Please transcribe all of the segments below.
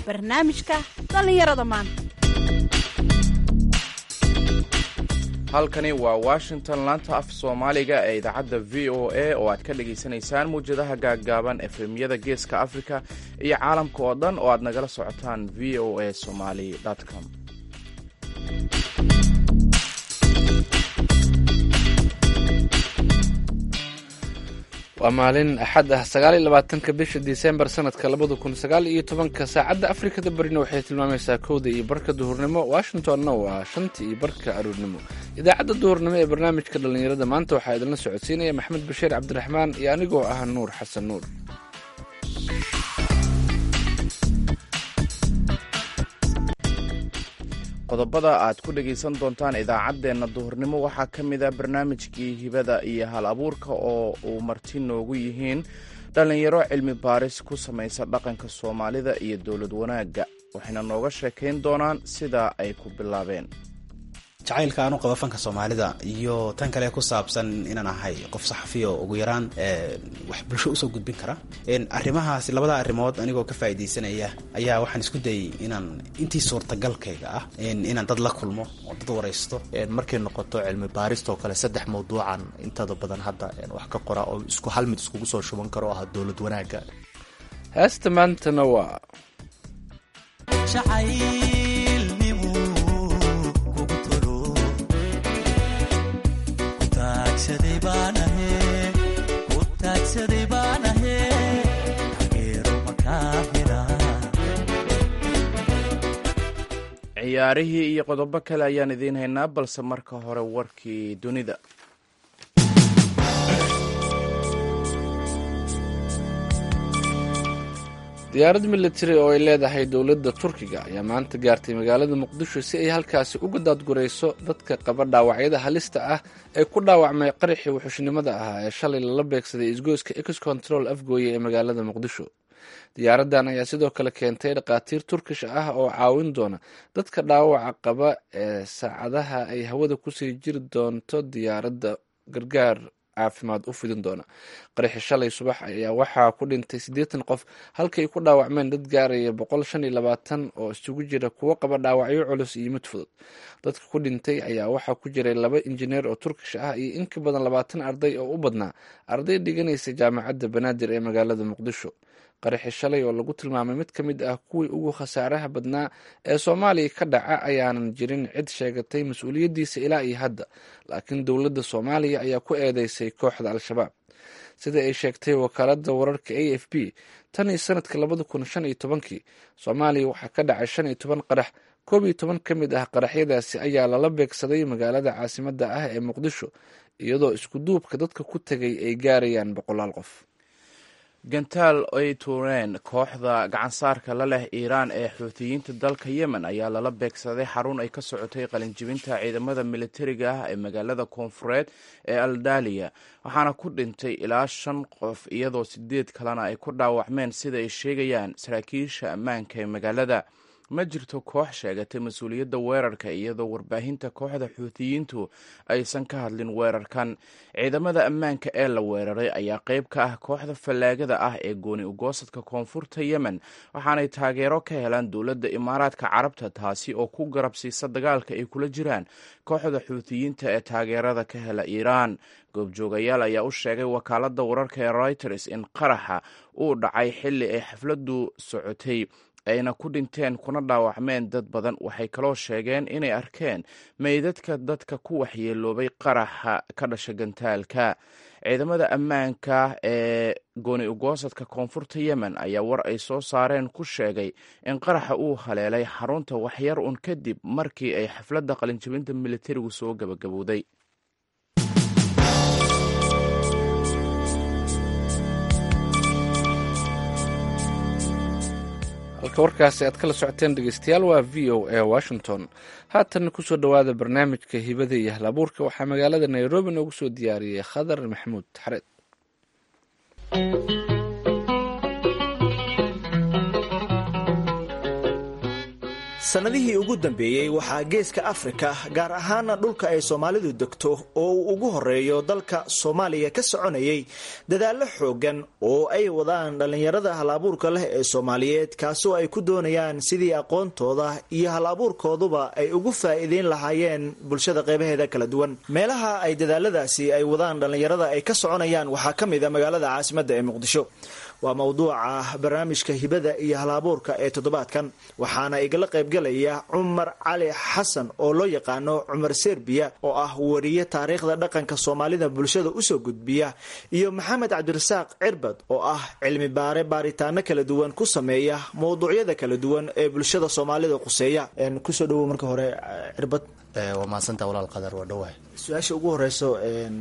barnaamijka dhallinyarada maanta halkani waa washington laanta af soomaaliga ee idaacadda v o a oo aad ka dhagaysanaysaan muwjadaha gaaggaaban efemyada geeska africa iyo caalamka oo dhan oo aad nagala socotaan v o a somali com waa maalin axad ah sagaaliyo labaatanka bisha disembar sanadka labada kun sagaal iyo tobanka saacadda afrikada barina waxay tilmaamaysaa kowda iyo barka duhurnimo washingtonna waa shanta iyo barka aruurnimo idaacadda duhurnimo ee barnaamijka dhallinyarada maanta waxaa idinla socodsiinaya maxamed bashiir cabdiraxmaan iyo anigoo ah nuur xasan nuur qodobada aad ku dhegaysan doontaan idaacaddeenna duhurnimo waxaa ka mid a barnaamijkii hibada iyo hal abuurka oo uu marti noogu yihiin dhallinyaro cilmi baaris ku samaysa dhaqanka soomaalida iyo dowlad wanaagga waxayna nooga sheekayn doonaan sida ay ku bilaabeen jacaylka aan u qaba fanka soomaalida iyo tan kale ku saabsan inaan ahay qof saxafiya oo ugu yaraan wax bulsho usoo gudbin kara arrimahaas labada arrimood anigoo ka faa'iidaysanaya ayaa waxaan isku dayay inaan intii suurtagalkayga ah inaan dad la kulmo oo dad waraysto markay noqoto cilmi baarista oo kale saddex mawduucan intada badan hadda wax ka qora oo isku hal mid iskugu soo shuban karo ah dowlad wanaagga heesta maantana waa ciyaarihii iyo qodobo kale ayaan idiin haynaa balse marka hore warkii dunida diyaarad militari oo ay leedahay dowladda turkiga ayaa maanta gaartay magaalada muqdisho si ay halkaasi uga daadgurayso dadka qaba dhaawacyada halista ah ee ku dhaawacmay qaraxii wuxuushnimada ahaa ee shalay lala beegsaday isgoyska ex control afgooye ee magaalada muqdisho diyaaraddan ayaa sidoo kale keentay dhakhaatiir turkish ah oo caawin doona dadka dhaawaca qaba ee saacadaha ay hawada kusii jiri doonto diyaaradda gargaar caafimaad u fidin doona qaraxi shalay subax ayaa waxaa ku dhintay siddeetan qof halkay ku dhaawacmeen dad gaaraya boqol shan iyo labaatan oo isugu jira kuwo qaba dhaawacyo culus iyo mid fudud dadka ku dhintay ayaa waxaa ku jiray laba injineer oo turkish ah iyo in ka badan labaatan arday oo u badnaa arday dhiganaysa jaamacadda banaadir ee magaalada muqdisho qaraxi shalay oo lagu tilmaamay mid ka mid ah kuwii ugu khasaaraha badnaa ee soomaaliya ka dhaca ayaanan jirin cid sheegatay mas-uuliyaddiisa ilaa iyo hadda laakiin dowladda soomaaliya ayaa ku eedeysay kooxda al-shabaab sida ay sheegtay wakaaladda wararka a f b tan iyo sanadka labada kun shan iyo tobankii soomaaliya waxaa ka dhacay shan iyo toban qarax koob iyo toban ka mid ah qaraxyadaasi ayaa lala beegsaday magaalada caasimadda ah ee muqdisho iyadoo isku duubka dadka ku tegay ay gaarayaan boqolaal qof gantaal ay tuureen kooxda gacansaarka la leh iiraan ee xuutiyiinta dalka yemen ayaa lala beegsaday xarun ay ka socotay qalinjibinta ciidamada militariga ah ee magaalada koonfureed ee aldaliya waxaana ku dhintay ilaa shan qof iyadoo sideed kalena ay ku dhaawacmeen sida ay sheegayaan saraakiisha ammaanka ee magaalada ma jirto koox sheegatay mas-uuliyadda weerarka iyadoo warbaahinta kooxda xuutiyiintu aysan ka hadlin weerarkan ciidamada ammaanka ee la weeraray ayaa qayb ka ah kooxda fallaagada ah ee gooni ugoosadka koonfurta yemen waxaanay taageero ka helaan dowladda imaaraadka carabta taasi oo ku garab siisa dagaalka ay kula jiraan kooxda xuutiyiinta ee taageerada ka hela iiraan goobjoogayaal ayaa u sheegay wakaaladda wararka ee reuters in qaraxa uu dhacay xilli ay xafladdu socotay ayna ku dhinteen kuna dhaawacmeen dad badan waxay kaloo sheegeen inay arkeen meydadka dadka ku waxyeeloobay qaraxa ka dhasha gantaalka ciidamada ammaanka ee gooni ugoosadka koonfurta yemen ayaa war ay soo saareen ku sheegay in qaraxa uu haleelay xarunta waxyar un kadib markii ay xafladda qalinjibinta militarigu soo gabagabowday halka warkaasi aad kala socoteen dhegeystayaal waa v o a washington haatan kusoo dhowaada barnaamijka hibada iyo halabuurka waxaa magaalada nairobi noogu soo diyaariyey khadar maxamuud xareed sannadihii ugu dambeeyey waxaa geeska afrika gaar ahaana dhulka ay soomaalidu degto oo uu ugu horeeyo dalka soomaaliya ka soconayay dadaallo xoogan oo ay wadaan dhallinyarada hal abuurka leh ee soomaaliyeed kaasoo ay ku doonayaan sidii aqoontooda iyo hal abuurkooduba ay ugu faa'iideyn lahaayeen bulshada qeybaheeda kala duwan meelaha ay dadaaladaasi ay wadaan dhallinyarada ay ka soconayaan waxaa ka mid a magaalada caasimadda ee muqdisho waa mawduuca barnaamijka hibada iyo hal-abuurka ee toddobaadkan waxaana igala qaybgalaya cumar cali xasan oo loo yaqaano cumar serbiya oo ah wariye taariikhda dhaqanka soomaalida bulshada usoo gudbiya iyo maxamed cabdirasaaq cirbad oo ah cilmi baare baaritaano kala duwan ku sameeya mawduucyada kala duwan ee bulshada soomaalida quseeya kusoo dhawow marka hore cirbad waa mahadsanta walaal qadar waa dhawahay su-aasha ugu horeyso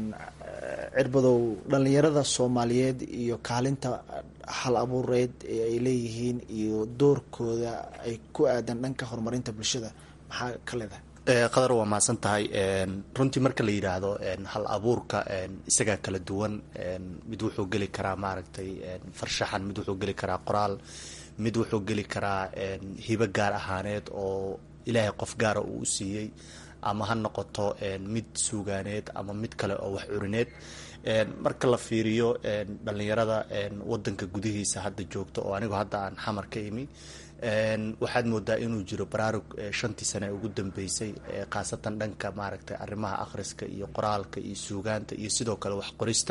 cirbadow dhallinyarada soomaaliyeed iyo kaalinta hal abuureed ee ay leeyihiin iyo doorkooda ay ku aadan dhanka horumarinta bulshada maxaa ka leedahay qadar waa mahadsan tahay runtii marka la yidhaahdo hal abuurka isagaa kala duwan mid wuxuu geli karaa maaragtay farshaxan mid wuxuu geli karaa qoraal mid wuxuu geli karaa hibo gaar ahaaneed oo ilaahay qof gaara uu u siiyey ama ha noqoto mid suugaaneed ama mid kale oo wax curineed marka la fiiriyo dhallinyarada wadanka gudihiisa hadda joogto oo anigu hadda aan xamar ka imi waxaad moodaa inuu jiro baraarug shantii sane ugu dambeysay khaasatan dhanka maaragtay arrimaha akhriska iyo qoraalka iyo suugaanta iyo sidoo kale wax qorista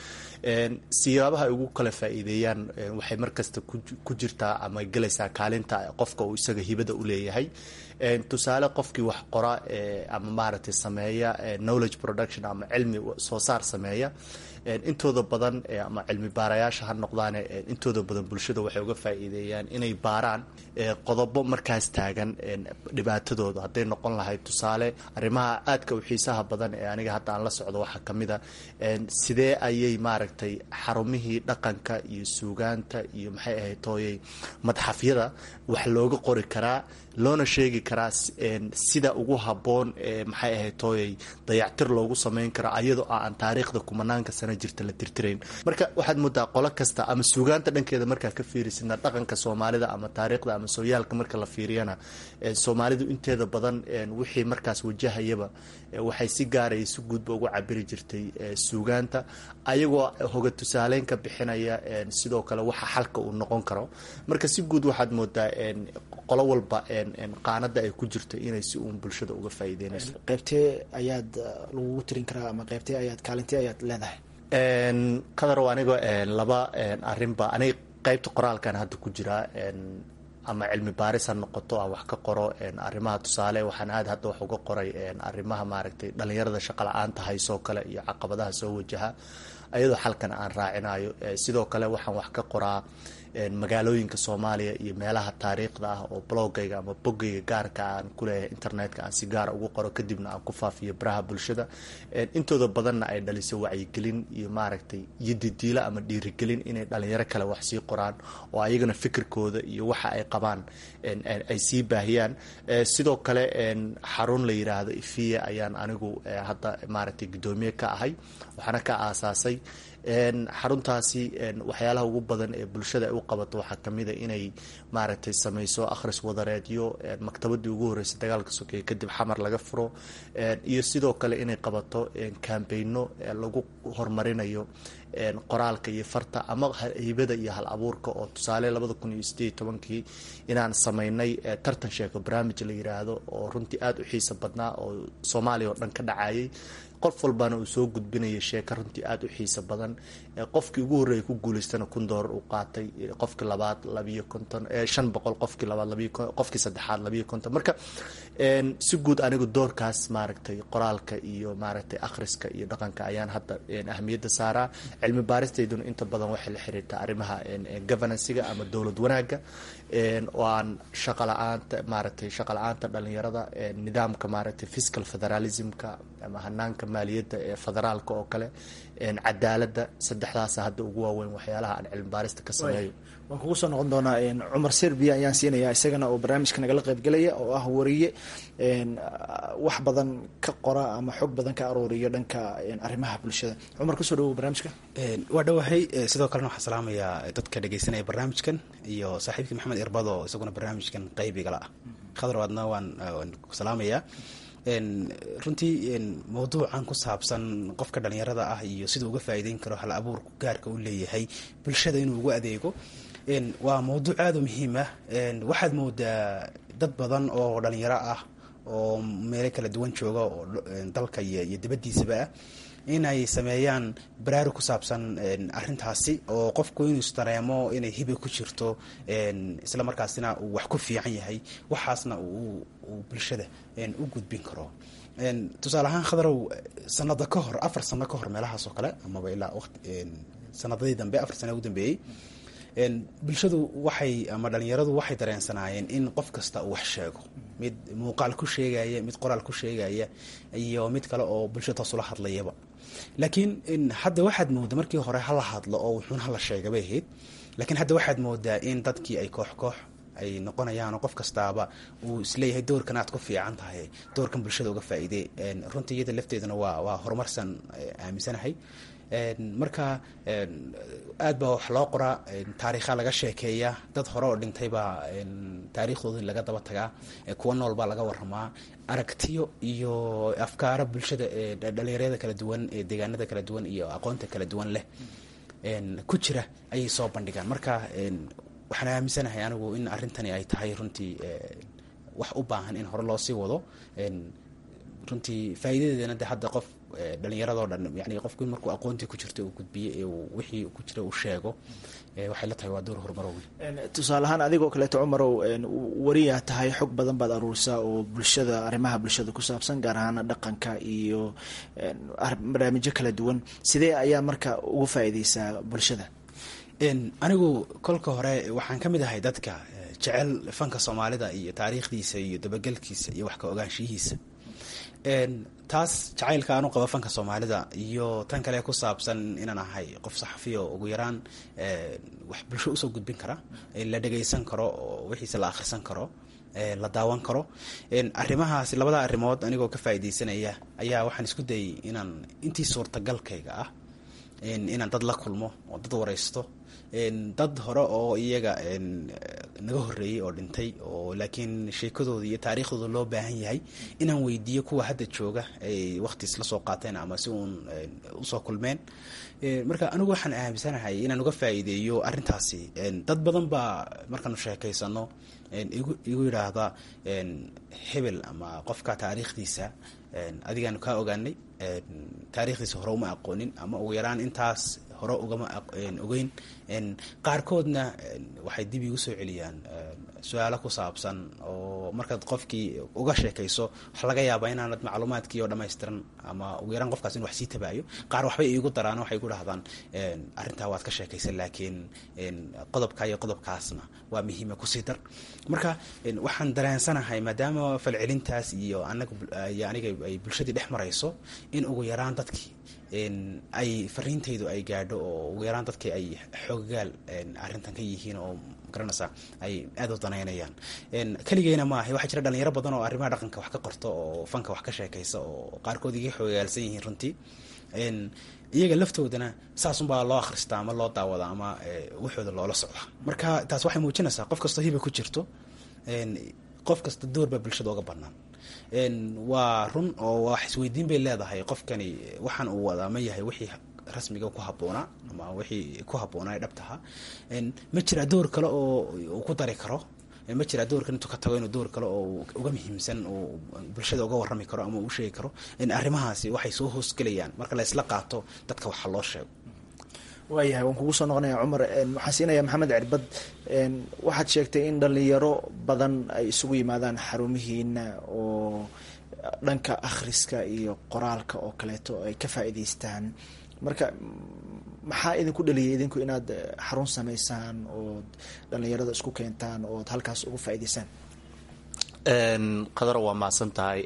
siyaabaha ay ugu kala faa'iideeyaan waxay markasta ku jirtaa ama gelaysaa kaalinta qofka uu isaga hibada u leeyahay tusaale qofkii wax qora ama maaragtay sameeya knowledge production ama cilmi soo saar sameeya intooda badan ama cilmi baarayaasha ha noqdaane intooda badan bulshada waxay uga faa'iideeyaan inay baaraan qodobo markaas taagan dhibaatadooda hadday noqon lahayd tusaale arrimaha aadka u xiisaha badan ee aniga hadda aan la socdo waxaa ka mid a sidee ayay maaragtay xarumihii dhaqanka iyo suugaanta iyo maxay ahayd tooyay madxafyada wax looga qori karaa loona sheegi karaa sida ugu habboon ee maxay ahayd tooyay dayactir loogu sameyn karo ayadoo aan taariikhda kumanaanka sana jirta la tirtirayn marka waxaad moodaa qolo kasta ama suugaanta dhankeeda markaa ka fiirisina dhaqanka soomaalida ama taariikhda ama sooyaalka marka la fiiriyana soomaalidu inteeda badan wixii markaas wajahayaba waxay si gaaraya si guudba ugu cabiri jirtay suugaanta ayagoo hoga tusaaleyn ka bixinaya sidoo kale waxa xalka uu noqon karo marka si guud waxaad moodaa qolo walba qaanada ay ku jirto inay si uun bulshada uga faa'iideynayso qeybtee ayaad lagugu tirin karaa ama qeybtee ayaad kaalintee ayaad leedahay qadarow aniga laba arrinba aniga qeybta qoraalkan hadda ku jiraa ama cilmi baaris ha noqoto aan wax ka qoro arrimaha tusaale waxaan aad hadda wax uga qoray arrimaha maaragtay dhallinyarada shaqa la-aanta haysoo kale iyo caqabadaha soo wajaha ayadoo xalkan aan raacinayo sidoo kale waxaan wax ka qoraa magaalooyinka soomaaliya iyo meelaha taariikhda ah oo blogayga ama bogayga gaarka aan kuleeyahay internetka aan si gaara ugu qoro kadibna aan ku faafiyo baraha bulshada intooda badanna ay dhaliso wacyigelin iyo maaragtay iyo didiilo ama dhiirigelin inay dhalinyaro kale wax sii qoraan oo ayagana fikirkooda iyo waxa ay qabaan ay sii baahiyaan sidoo kale xarun la yiraahdo ifiya ayaan anigu hadda maaragtay guddoomiye ka ahay waxaana ka aasaasay xaruntaasi waxyaalaha ugu badan ee bulshada ay u qabato waxaa kamid a inay maaragtay sameyso akhris wadareedyo maktabadii ugu horreysay dagaalka sokeeye kadib xamar laga furo iyo sidoo kale inay qabato kambayno lagu horumarinayo qoraalka iyo farta ama hibada iyo hal abuurka oo tusaale labada kun iyo sideed iyo tobankii inaan sameynay tartan sheeko barnaamij la yiraahdo oo runtii aada u xiisa badnaa oo soomaaliya oo dhan ka dhacayay qof walbana uu soo gudbinaya sheeko runtii aada u xiisa badan qofkii ugu horreeyay ku guuleystana kun doolar uu qaatay qofkii labaad labiyo konton shan boqol qofkii labaad labiyo qofkii saddexaad labiyo konton marka si guud anigu doorkaas maaragtay qoraalka iyo maaragtay akhriska iyo dhaqanka ayaan hadda ahmiyadda saaraa cilmi baaristayduna inta badan waxay la xiriirtaa arrimaha governancega ama dowlad wanaagga oo aan shaqa la-aanta maaragtay shaqa la-aanta dhalinyarada nidaamka maaragtay fiscal federalismka ama hanaanka maaliyadda ee federaalka oo kale cadaaladda saddexdaasa hadda ugu waaweyn waxyaalaha aan cilmi baarista ka sameeyo waan kugu soo noqon doonaa cumar serbiya ayaan siinayaa isagana oo barnaamijka nagala qaybgelaya oo ah wariye wax badan ka qora ama xog badan ka arooriyo dhanka arrimaha bulshada cumar kusoo dhawow barnaamijka waa dhowahay sidoo kalena waxaan salaamayaa dadka dhegeysanaya barnaamijkan iyo saaxiibkii maxamed irbado isaguna barnaamijkan qaybigala ah khadar waadna waan waan ku salaamayaa runtii mawduucan ku saabsan qofka dhalinyarada ah iyo siduu uga faa'iideyn karo hal abuurku gaarka u leeyahay bulshada inuu ugu adeego waa mawduuc aada u muhiim ah waxaad moodaa dad badan oo dhalinyaro ah oo meelo kala duwan jooga oo dalka iyo dibaddiisaba ah inay sameeyaan baraarug ku saabsan arintaasi oo qofku inuu isdareemo inay hibe ku jirto isla markaasina uu wax ku fiican yahay waxaasna uu bulshada u gudbin karo tusaale ahaan khadarow sanada ka hor afar sano ka hor meelahaas oo kale amaba ilaa wati sanadadii dambe afar sana ugu dambeeyey bulshadu waxay ama dhalinyaradu waxay dareensanaayeen in qof kasta uu wax sheego mid muuqaal ku sheegaya mid qoraal ku sheegaya iyo mid kale oo bulshada taasula hadlayaba laakiin hadda waxaad mooda markii hore hala hadlo oo wuxuun hala sheega bay ahayd laakiin hadda waxaad moodaa in dadkii ay koox koox ay noqonayaanoo qof kastaaba uu isleeyahay doorkan aad ku fiican tahay doorkan bulshada uga faa'iidey runtii iyada lafteeduna waa waa horumarsan aaminsanahay marka aad baa wax loo qoraa taariikha laga sheekeeya dad hore oo dhintay baa taariikhdooda laga daba tagaa kuwa nool baa laga waramaa aragtiyo iyo afkaaro bulshada dhalinyarada kala duwan ee deegaanada kala duwan iyo aqoonta kala duwan leh ku jira ayay soo bandhigaan marka waxaan aaminsanahay anigu in arrintani ay tahay runtii wax u baahan in hore loo sii wado runtii faa'iidadeedana de hadda qof dhalinyaradoo dhan yani qofku in markuu aqoontii ku jirto uu gudbiye ee wixii ku jira uu sheego waxay la tahay waa door horumarow tusaale ahaan adigoo kaleeto cumarow wariyaa tahay xog badan baad aruurisaa oo bulshada arrimaha bulshada ku saabsan gaar ahaan dhaqanka iyo barnaamijyo kala duwan sidee ayaa marka ugu faa'iideysaa bulshada anigu kolka hore waxaan ka mid ahay dadka jecel fanka soomaalida iyo taariikhdiisa iyo dabagelkiisa iyo wax ka ogaanshiyihiisa taas jacaylka aanu qabo fanka soomaalida iyo tan kale ku saabsan inaan ahay qof saxafiya oo ugu yaraan wax bulsho usoo gudbin kara la dhagaysan karo oo wixiise la akhrisan karo la daawan karo arrimahaas labada arrimood anigoo ka faa'iidaysanaya ayaa waxaan isku dayay inaan intii suurtagalkayga ah inaan dad la kulmo oo dad waraysto dad hore oo iyaga naga horreeyey oo dhintay oo laakiin sheekadooda iyo taariikhdooda loo baahan yahay inaan weydiiyo kuwa hadda jooga ay waqtiis la soo qaateen ama si uun usoo kulmeen marka anigu waxaan aaminsanahay inaan uga faa'iideeyo arrintaasi dad badan baa markaanu sheekaysano igu yidhaahda hebel ama qofka taariikhdiisa adigaanu kaa ogaanay taariikhdiisa hore uma aqoonin ama ugu yaraan intaas hore ugama ogeyn qaarkoodna waxay dib igu soo celiyaan su-aalo ku saabsan oo markaad qofkii uga sheekayso waxa laga yaabaa inaanad macluumaadkii oo dhammaystiran ama ugu yaraan qofkaas in wax sii tabaayo qaar waxbay iigu daraan waxay ku dhahdaan arrintaa waad ka sheekaysa laakiin qodobka iyo qodobkaasna waa muhiima kusii dar marka waxaan dareensanahay maadaama falcelintaas iyo anaga iyo aniga ay bulshadii dhex marayso in ugu yaraan dadkii ay fariintaydu ay gaadho oo ugu yaraan dadkii ay xoogaal arrintan ka yihiin oo garanaysa ay aada u danaynayaan keligeyna maaha waxaa jira dhalinyaro badan oo arrimaha dhaqanka wax ka qorto oo fanka wax ka sheekaysa oo qaarkood iga xoogaalsan yihiin runtii iyaga laftoodana saasunbaa loo akhristaa ama loo daawada ama waxooda loola socda marka taas waxay muujinaysaa qof kastoo hiba ku jirto qof kasta doorbaa bulshada oga banaan waa run oo wax isweydiin bay leedahay qofkani waxaan uu wadaa ma yahay wixii rasmiga ku habboonaa ama wixii ku habboonaa ee dhabtaha ma jiraa door kale oo uu ku dari karo ma jiraa doorkan intuu ka tago inuu door kale oo uga muhiimsan oo bulshada uga warrami karo ama uu sheegi karo arrimahaasi waxay soo hoosgelayaan marka la isla qaato dadka waxa loo sheego waayahay waan kugu soo noqonaya cumar waxaan siinaya maxamed cirbad waxaad sheegtay in dhalinyaro badan ay isugu yimaadaan xarumihiina oo dhanka akhriska iyo qoraalka oo kaleeto ay ka faa'iidaystaan marka maxaa idinku dhaliyay idinku inaad xarun samaysaan ood dhalinyarada isku keentaan ood halkaas ugu faa'iidaysaan qadar waa mahadsan tahay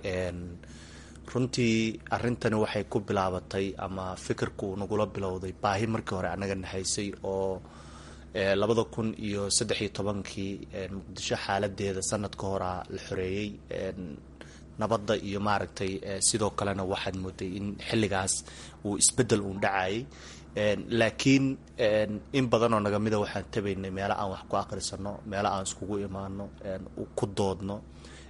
runtii arintani waxay ku bilaabatay ama fikirku nagula bilowday baahi markii hore anaga nahaysay oo labada kun iyo saddex iyo tobankii muqdisho xaaladeeda sanad ka hora la xoreeyey nabadda iyo maaragtay sidoo kalena waxaad mooday in xilligaas uu isbedel uun dhacayay laakiin in badan oo nagamida waxaan tabaynay meelo aan wax ku aqrisano meelo aan iskugu imaano ku doodno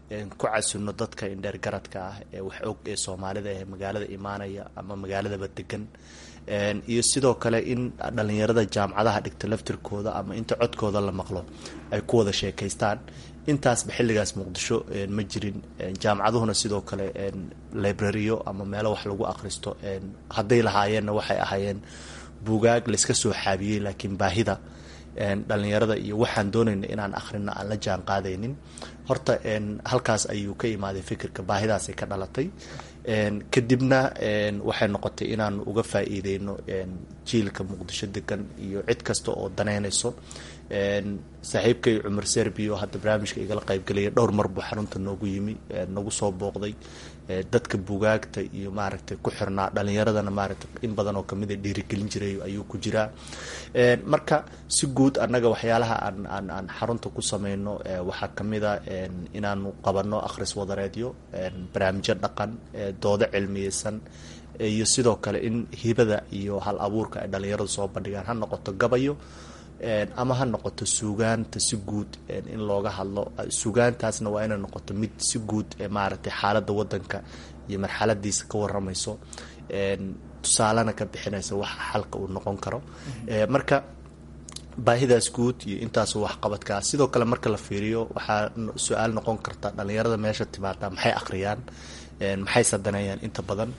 ku casino dadka indheer garadka ah ee wax og ee soomaalida ee magaalada imaanaya ama magaaladaba degan iyo sidoo kale in dhalinyarada jaamacadaha dhigta laftirkooda ama inta codkooda la maqlo ay ku wada sheekaystaan intaasba xilligaas muqdisho ma jirin jaamacaduhuna sidoo kale librariyo ama meelo wax lagu akhristo hadday lahaayeenna waxay ahaayeen buugaag layska soo xaabiyey laakiin baahida dhalinyarada iyo waxaan doonayna inaan akhrino aan la jaan qaadaynin horta halkaas ayuu ka imaaday fikirka baahidaasay ka dhalatay kadibna waxay noqotay inaan uga faa-iideyno jiilka muqdisho degan iyo cid kasta oo daneynayso saaxiibkay cumar serbio hadda barnaamijka igala qaybgelaya dhowr mar buu xarunta noogu yimi nagu soo booqday dadka bugaagta iyo maaragtay ku xirnaa dhalinyaradana maaragtay in badan oo kamid a dhiirigelin jiray ayuu ku jiraa marka si guud annaga waxyaalaha aan aan aan xarunta ku sameyno waxaa kamid a inaanu qabano akhris wadareedyo barnaamijyo dhaqan doodo cilmiyeysan iyo sidoo kale in hibada iyo hal abuurka ay dhalinyaradu soo bandhigaan ha noqoto gabayo ama ha noqoto suugaanta si guud in looga hadlo suugaantaasna waa inay noqoto mid si guud maaragtay xaaladda wadanka iyo marxaladiisa ka waramayso tusaalena ka bixinaysa waxa xalka uu noqon karo marka baahidaas guud iyo intaas waxqabadkaa sidoo kale marka la fiiriyo waxaa su-aal noqon karta dhalinyarada meesha timaada maxay akhriyaan maxay sadaneeyaan inta badan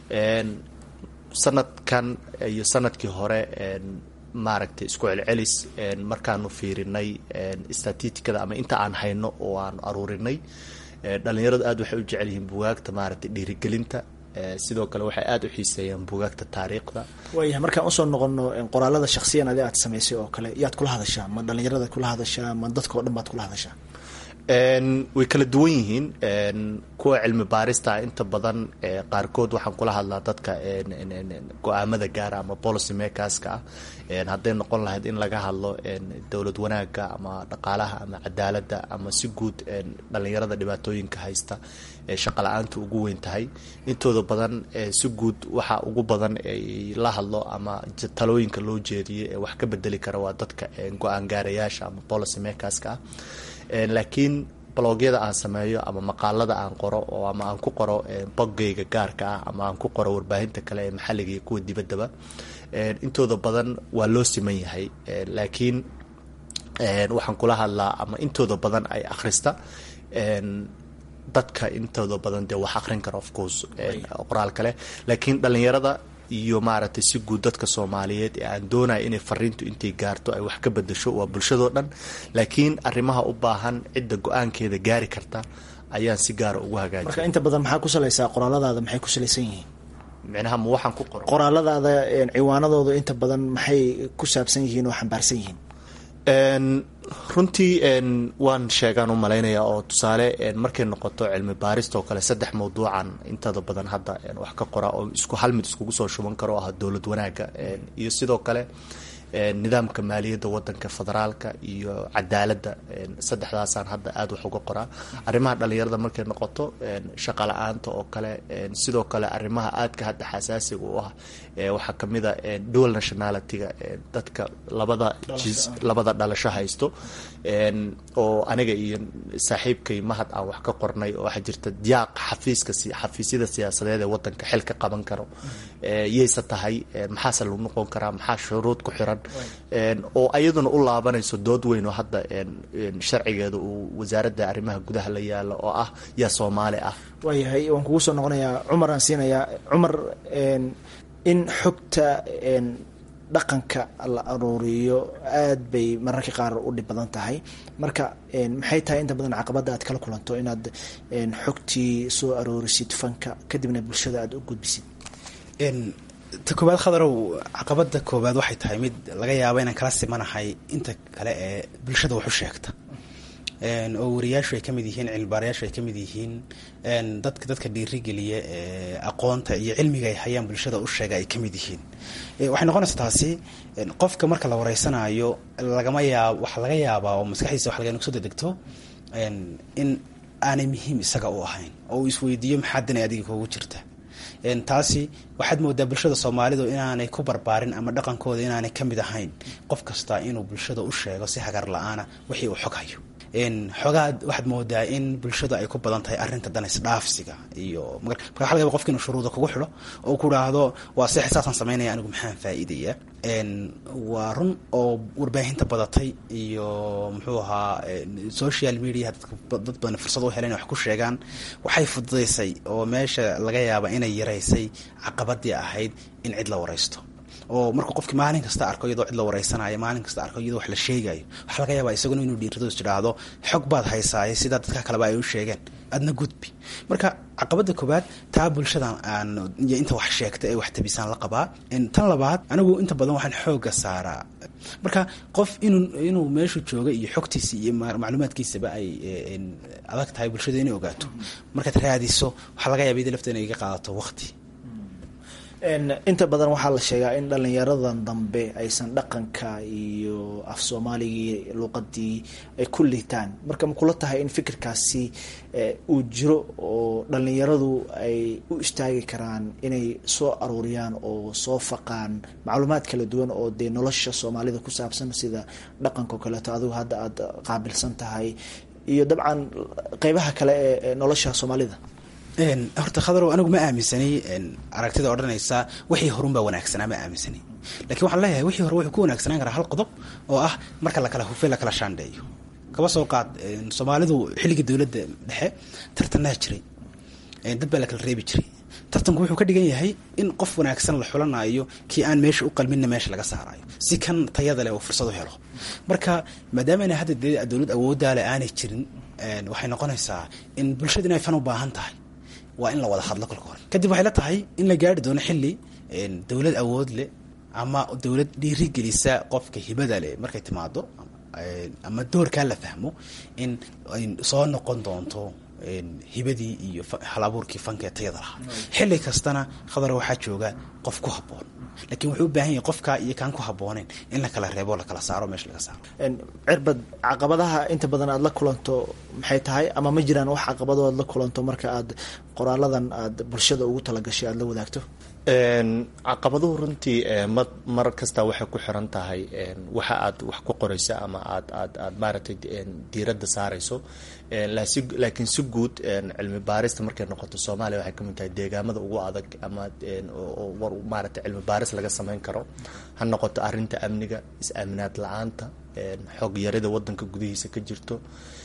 sanadkan iyo sanadkii hore maaragtay isku celcelis markaanu fiirinay statistikada ama inta aan hayno oo aanu aruurinay dhalinyaradu aad waxay u jecel yihiin bugaagta maaragtay dhiirigelinta sidoo kale waxay aada u xiiseeyaan bugaagta taariikhda waayahay markaan usoo noqono qoraalada shaksiyan adi aad samaysay oo kale yaad kula hadashaa ma dhalinyarada kula hadashaa ma dadka o dhan baad kula hadashaa way kala duwan yihiin kuwa cilmi baarista inta badan qaarkood waxaan kula hadlaa dadka go-aamada gaara ama policy makerska ah hadday noqon lahayd in laga hadlo dowlad wanaaga ama dhaqaalaha ama cadaaladda ama si guud dhalinyarada dhibaatooyinka haysta shaqa la-aanta ugu weyn tahay intooda badan si guud waxa ugu badan la hadlo ama talooyinka loo jeediyo ee wax ka bedeli kara waa dadka go-aan gaarayaasha ama policy makerska ah laakiin blogyada aan sameeyo ama maqaalada aan qoro oo ama aan ku qoro boggayga gaarka ah ama aan ku qoro warbaahinta kale ee maxalliga iyo kuwa dibaddaba intooda badan waa loo siman yahay laakiin waxaan kula hadlaa ama intooda badan ay akhrista dadka intooda badan dee wax akrin kara of course qoraal kale laakiin dhalinyarada iyo maaragtay si guud dadka soomaaliyeed ee aan doonaya inay fariintu intay gaarto ay wax ka bedasho waa bulshadoo dhan laakiin arrimaha u baahan cidda go-aankeeda gaari karta ayaan si gaara ugu hagaajiya marka inta badan maxaa ku salaysaa qoraaladaada maxay ku salaysan yihiin micnaha ma waxaan ku qoro qoraaladaada ciwaanadooda inta badan maxay ku saabsan yihiin oo xambaarsan yihiin runtii waan sheegaan u malaynaya oo tusaale markay noqoto cilmi baarista oo kale saddex mawduucan intada badan hadda wax ka qora oo isku hal mid iskugu soo shuban karo oo ah dowlad wanaaga iyo sidoo kale nidaamka maaliyadda wadanka federaalka iyo cadaaladda saddexdaasaan hadda aada wax uga qoraa arrimaha dhalinyarada markay noqoto shaqa la-aanta oo kale sidoo kale arrimaha aadka hadda xasaasiga u ah waxaa kamid a dual nationalityga dadka labada jis labada dhalasho haysto oo aniga iyo saaxiibkay mahad aan wax ka qornay oo waxaa jirta diyaaq xafiiska xafiisyada siyaasadeed ee wadanka xilka qaban karo yayse tahay maxaase lagu noqon karaa maxaa shuruud ku xiran oo ayaduna u laabanayso dood weyn oo hadda sharcigeeda uu wasaaradda arrimaha gudaha la yaalo oo ah yaa soomaali ah waayahay waan kugu soo noqonayaa cumar aan siinayaa cumar in xogta dhaqanka la aruuriyo aad bay mararka qaar u dhib badan tahay marka maxay tahay inta badan caqabadda aad kala kulanto inaad xogtii soo aroorisid fanka kadibna bulshada aada u gudbisid ta koobaad khadarow caqabada koobaad waxay tahay mid laga yaabo inaan kala simanahay inta kale ee bulshada wax u sheegta oo wariyaashu ay kamid yihiin cilmibaarayaashu ay kamid yihiin dadka dadka dhiirigeliya ee aqoonta iyo cilmiga ay hayaan bulshada u sheega ay kamid yihiin waxay noqonaysa taasi qofka marka la wareysanayo lagama yaab waxa laga yaabaa oo maskaxdiisa wax laga soo dedegto in aanay muhiim isaga u ahayn oo uu isweydiiyo maxaa danay adiga kugu jirta taasi waxaad moodaa bulshada soomaalidu inaanay ku barbaarin ama dhaqankooda inaanay kamid ahayn qof kasta inuu bulshada u sheego si hagar la-aana wixii uu xog hayo xoogaa waxaad moodaa in bulshadu ay ku badan tahay arrinta dan isdhaafsiga iyo marka waxa laga yaba qofka inuu shuruuda kugu xidho oo ku dhaahdo waa seex saasaan samaynaya anigu maxaan faa'iidaya waa run oo warbaahinta badatay iyo muxuu ahaa social media dad badan fursad u helen wax ku sheegaan waxay fududaysay oo meesha laga yaaba inay yaraysay caqabadii ahayd in cid la waraysto oo markuu qofki maalin kasta arko iyadoo cid la wareysanayo maalin kasta arko iyadoo wax la sheegayo waxaa laga yaabaa isaguna inuu dhiirado is tidhaahdo xog baad haysaaye sidaa dadka kaleba ay u sheegeen adna gudbi marka caqabada koobaad taa bulshada aan iyo inta wax sheegta ee wax tabisaan la qabaa tan labaad anigu inta badan waxaan xooga saaraa marka qof inuu inuu meeshu jooga iyo xogtiisa iyo macluumaadkiisaba ay adag tahay bulshada inay ogaato markaad raadiso waxaa laga yaaba ida lafta inay iga qaadato waqti inta badan waxaa la sheegaa in dhalinyaradan dambe aysan dhaqanka iyo af soomaaligii luqadii ay ku liitaan marka ma kula tahay in fikirkaasi uu jiro oo dhalinyaradu ay u istaagi karaan inay soo aruuriyaan oo soo faqaan macluumaad kala duwan oo dee nolosha soomaalida ku saabsan sida dhaqanka o kaleeto adigu hadda aada qaabilsan tahay iyo dabcan qeybaha kale ee nolosha soomaalida horta khadarow anigu ma aaminsanay aragtida odhanaysa wixii horunbaa wanaagsanaa ma aaminsanay lakiin waxaan leeyahay wixii hore wuxuu ku wanaagsanaan karaa hal qodob oo ah marka lakala hufe lakala shaandheeyo kaba soo qaad soomaalidu xilligii dowladda dhexe tartanaa jiray dad baa lakala reebi jiray tartanku wuxuu ka dhigan yahay in qof wanaagsan la xulanayo kii aan meesha u qalminna meesha laga saarayo si kan tayada leh oo fursad u helo marka maadaama ina hadda dee dowlad awooddaale aanay jirin waxay noqonaysaa in bulshada inay fan u baahan tahay waa in la wada hadlo kolka hore kadib waxay la tahay in la gaari doono xilli dowlad awood leh ama dowlad dhiirigelisa qofka hibada leh markay timaado ama doorkaa la fahmo in ay soo noqon doonto hibadii iyo hal abuurkii fankee tayada lahaa xilli kastana khadar waxaa jooga qof ku habboon lakiin wuxuu u baahan yahay qofkaa iyo kaan ku habbooneyn in la kala reebo lakala saaro meesha laga saaro cirbad caqabadaha inta badan aada la kulanto maxay tahay ama ma jiraan wax caqabado aad la kulanto marka aad qoraaladan aad bulshada ugu talagashay aada la wadaagto caqabaduhu runtii ma mar kasta waxay ku xiran tahay waxa aad wax ku qorayso ama aad aad aad maaragtay diiradda saarayso laakiin si guud cilmi baarista markay noqoto soomaaliya waxay kamid tahay deegaamada ugu adag ama war maaragtay cilmi baaris laga sameyn karo ha noqoto arrinta amniga is-aaminaad la-aanta xog yarida wadanka gudihiisa ka jirto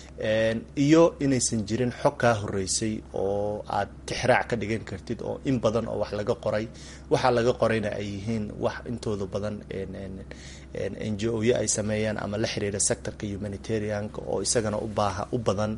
iyo inaysan jirin xog kaa horeysay oo aad tixraac ka dhigan kartid oo in badan oo wax laga qoray waxaa laga qorayna ay yihiin wax intooda badan n g o yo ay sameeyaan ama la xiriira sectorka humanitarianka oo isagana ubaaha u badan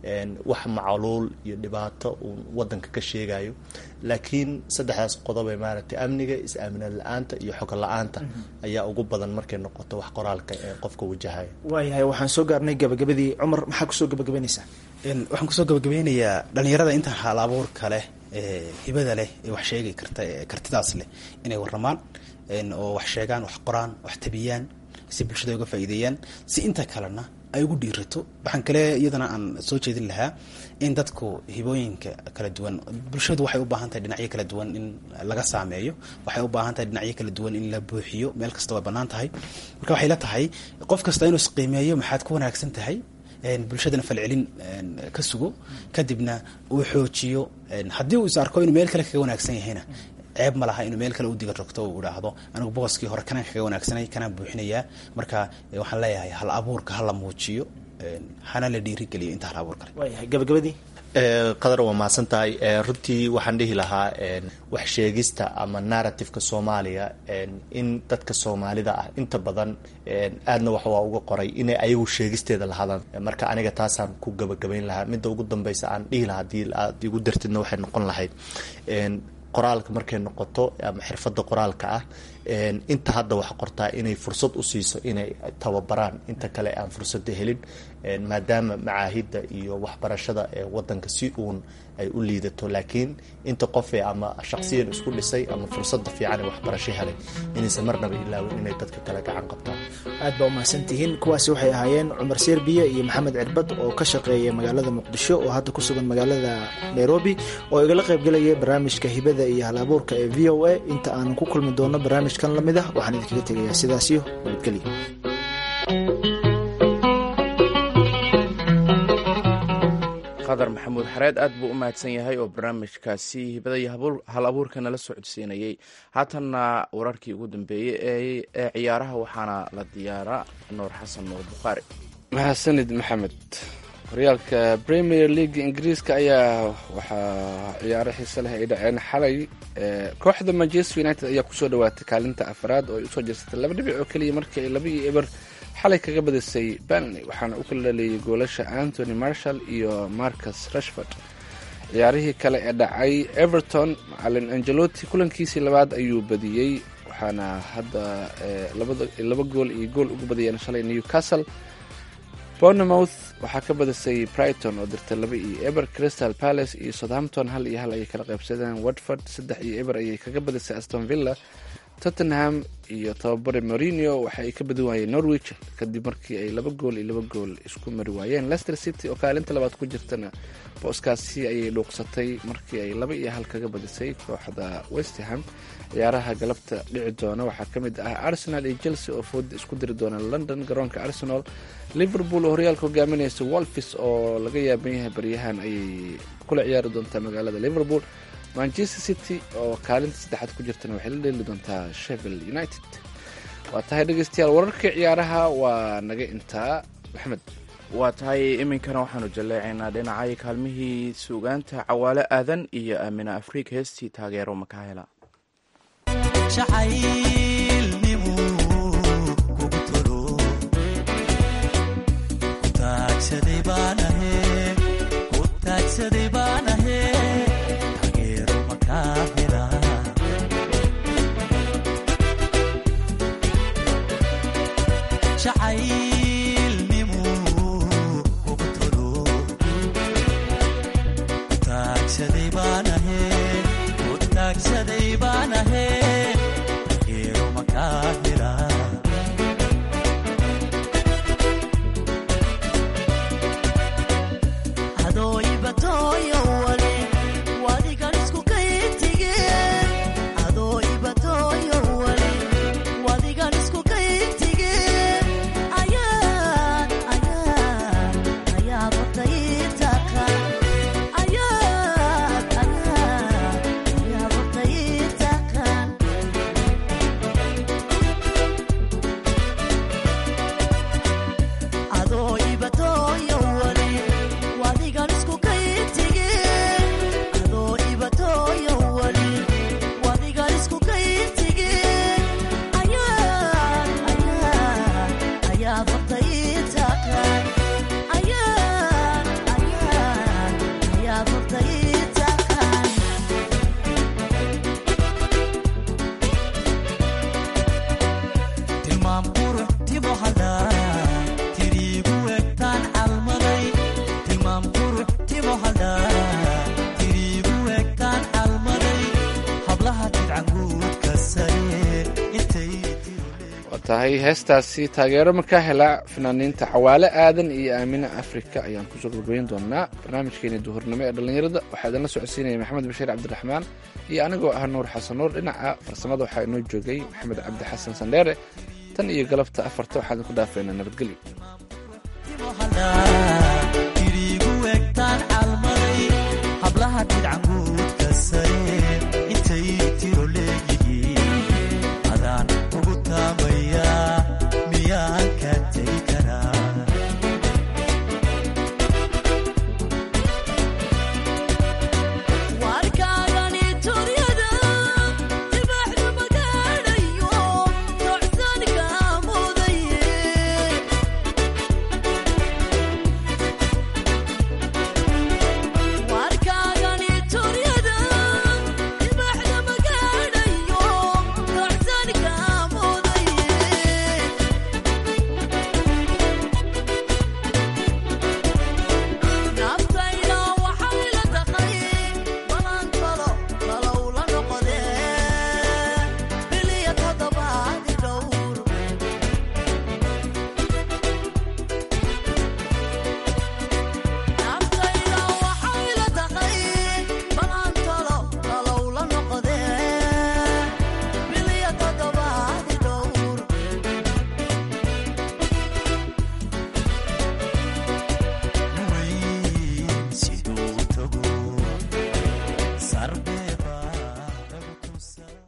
wax macluul iyo dhibaato uu wadanka ka sheegayo laakiin saddexdaas qodob ee maaragtay amniga is-aaminaad la-aanta iyo xog la-aanta ayaa ugu badan markay noqoto wax qoraalka ee qofka wajahayo waayahay waxaan soo gaarnay gabagabadii cumar maxaa kusoo gabagabaynaysaa waxaan kusoo gabagabeynayaa dhalinyarada inta hal abuurka leh hibada leh ee wax sheegi karta kartidaas leh inay waramaan oo wax sheegaan wax qoraan wax tabiyaan si bulshada uga faa'iideeyaan si inta kalena ay ugu dhiirato waxaan kale iyadana aan soo jeedin lahaa in dadku hibooyinka kala duwan bulshadu waxay u baahan tahay dhinacyo kala duwan in laga saameeyo waxay u baahan tahay dhinacyo kala duwan in la buuxiyo meel kasta way bannaan tahay marka waxay la tahay qof kasta inuu isqiimeeyo maxaad ku wanaagsan tahay bulshadana falcelin ka sugo kadibna uu xoojiyo haddii uu is arko inuu meel kale kaga wanaagsan yahayna ceeb ma laha inuu meel kale u diga rogto uu idhaahdo anigu booskii hore kanaan kaga wanaagsanay kanaan buuxinayaa marka waxaan leeyahay hal abuurka hala muujiyo hana la dhiirigeliyo inta hal abuur kale waayahay gabagabadii qadar waa mahadsan tahay runtii waxaan dhihi lahaa wax sheegista ama narrativeka soomaaliya in dadka soomaalida ah inta badan aadna wax waa uga qoray inay ayagu sheegisteeda lahadaan marka aniga taasaan ku gabagabayn lahaa midda ugu dambeysa aan dhihi lahaa hadii aad igu dartidna waxay noqon lahayd qoraalka markay noqoto ama xirfadda qoraalka ah inta hadda wax qortaa inay fursad u siiso inay tababaraan inta kale aan fursadda helin maadaama macaahidda iyo waxbarashada ee wadanka si uun ay u liidato laakiin inta qofee ama shaqsiyan isku dhisay ama fursadda fiican ee waxbarasho helay inaysan marnaba ilaawin inay dadka kale gacan qabtaan aad baa umahadsan tihiin kuwaasi waxay ahaayeen cumar serbiya iyo maxamed cirbad oo ka shaqeeya magaalada muqdisho oo hadda ku sugan magaalada nairobi oo igala qaybgelaya barnaamijka hibada iyo halabuurka ee v o a inta aan ku kulmi doono barnaamijkan lamid ah waxaan idinkaga tegayaa sidaasiyo nabadgelya khadar maxamuud xareed aad buu u mahadsan yahay oo barnaamijkaasi hibada iyo hal abuurka nala socodsiinayey haatanna wararkii ugu dambeeyey ee ciyaaraha waxaana la diyaaraa nuur xasan nuur bukhaari mahadsanid maxamed horyaalka premier league ingiriiska ayaa waxaa ciyaaro xiise leh ay dhaceen xalay kooxda manchester united ayaa kusoo dhawaatay kaalinta afraad oo ay usoo jersatay laba dhibic oo keliya markii ay laba iyo eber xalay kaga badisay banley waxaana u kala dhaleeyay goolasha antony marshall iyo marcus rashford ciyaarihii kale ee dhacay everton macalin angeloti kulankiisii labaad ayuu badiyey waxaana hadda laba gool iyo gool ugu badiyeen shalay newcastle bournemouth waxaa ka badisay brighton oo dirtay laba iyo eber crystal palace iyo southampton hal iyo hal ayay kala qaybsadeen watford saddex iyo eber ayay kaga badisay aston villa tottenham iyo tababare morinio waxa ay ka badin waayeen norwich kadib markii ay laba gool iyo laba gool isku mari waayeen leicester city oo kaalinta labaad ku jirtana booskaasi ayay dhuuqsatay markii ay laba iyo hal kaga badisay kooxda westham ciyaaraha galabta dhici doona waxaa ka mid ah arsenal iyo chelsea oo fooda isku diri doona london garoonka arsenal liverpool oo horyaalka hogaaminaysa wolfis oo laga yaaban yahay baryahan ayay kula ciyaari doontaa magaalada liverpool manchester city oo kaalinta saddexaad ku jirtana waxay la dheeli doontaa sheffield united waa tahay dhegeystayaal wararka ciyaaraha waa naga intaa maxmed waa tahay iminkana waxaanu jalleecaynaa dhinacay kaalmihii suugaanta cawaale aadan iyo aamina afrika heestii taageero makaahela tahay heestaasi taageero markaa hela fanaaniinta cawaale aadan iyo aamina afrika ayaan kusoo gabagabeyn doonaa barnaamijkeeni duhurnimo ee dhallinyarada waxaa idinla socodsiinaya maxamed bashiir cabdiraxmaan iyo anigoo ah nuur xasan nuur dhinaca farsamada waxaa inoo joogay maxamed cabdi xasan sandheere tan iyo galabta afarta waxaa idinku dhaafeynaa nabadgelyo